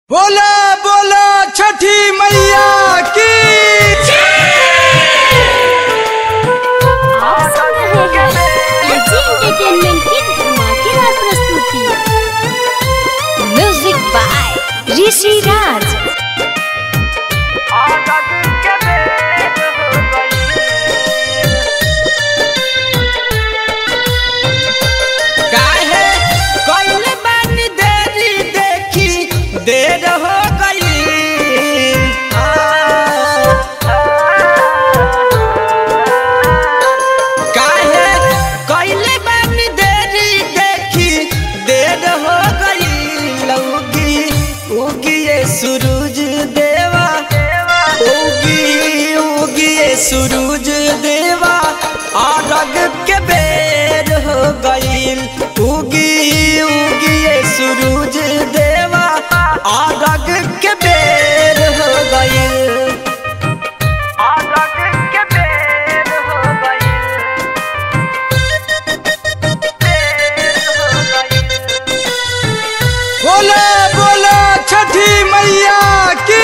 बोला बोला छठी मैया की आप सुन रहे हैं एजी एंटरटेनमेंट की धमाकेदार प्रस्तुति म्यूजिक बाय ऋषि राज काहे कइले बानी देरी देखी देर हो गई काहे कइले बानी देरी देखी देर हो गई लौगी उगी ये सूरज देवा उगी उगी ये सूरज देवा अरग के बेर हो गईल उगी उगी ये सूरज देवा अरग के बेर हो गईल अरग के बेर हो गईल बोले बोले छठी मैया की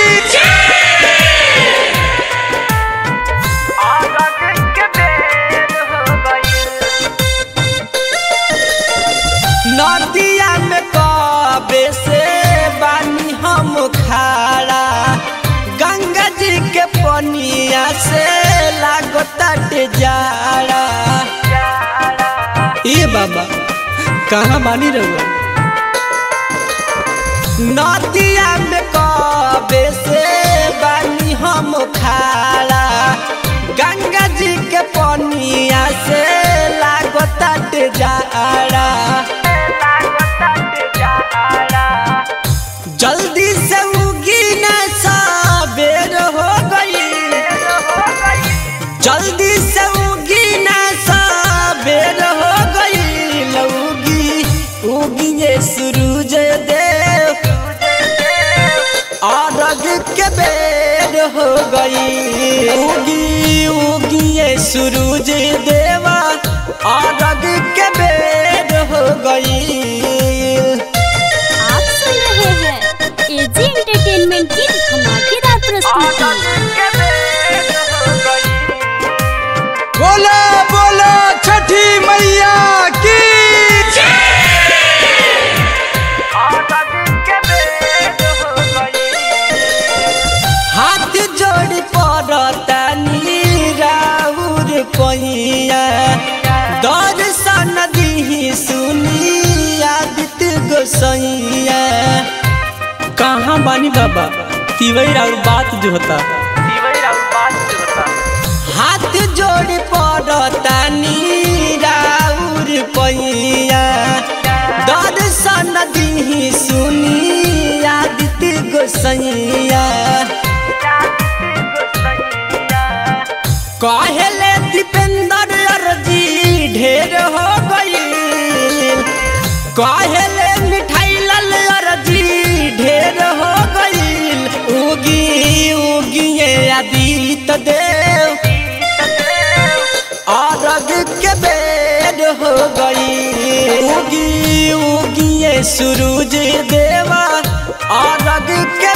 नदिया में कबे से बानी हम खाड़ा गंगा जी के पनिया से लागत जाड़ा ये बाबा कहाँ बानी रहुआ नदिया में कबे से बानी हम खाड़ा गंगा जी के पनिया से लागत जाड़ा जल्दी से उगी न सबेर हो गई जल्दी से उगी न सबेर हो गई लौगी उगी ये सूरज देव अरग के बेर हो गई उगी उगी ये सूरज देवा अरग के बेर हो गई आप सुन रहे हैं एजी एंटरटेनमेंट की धमाकेदार प्रस्तुति बोला बोला छठी मैया की हाथ जोड़ पड़तानी राउर पहिया दर्शन दिही सुनी आदित्य गोसैया कहाँ बानी बाबा तिवई और बात जो होता हाथ जोड़ पड़तानी राउर पहिया दर्शन दिही सुनी आदित्य गोसैया कहले दीपेंद्र अर्जी ढेर हो गई कहले मिठाई लाल अर्जी ढेर हो गई उगी उगी ये आदित्य देव अरग के बेर हो गई उगी उगी ये सूरज देवा अरग के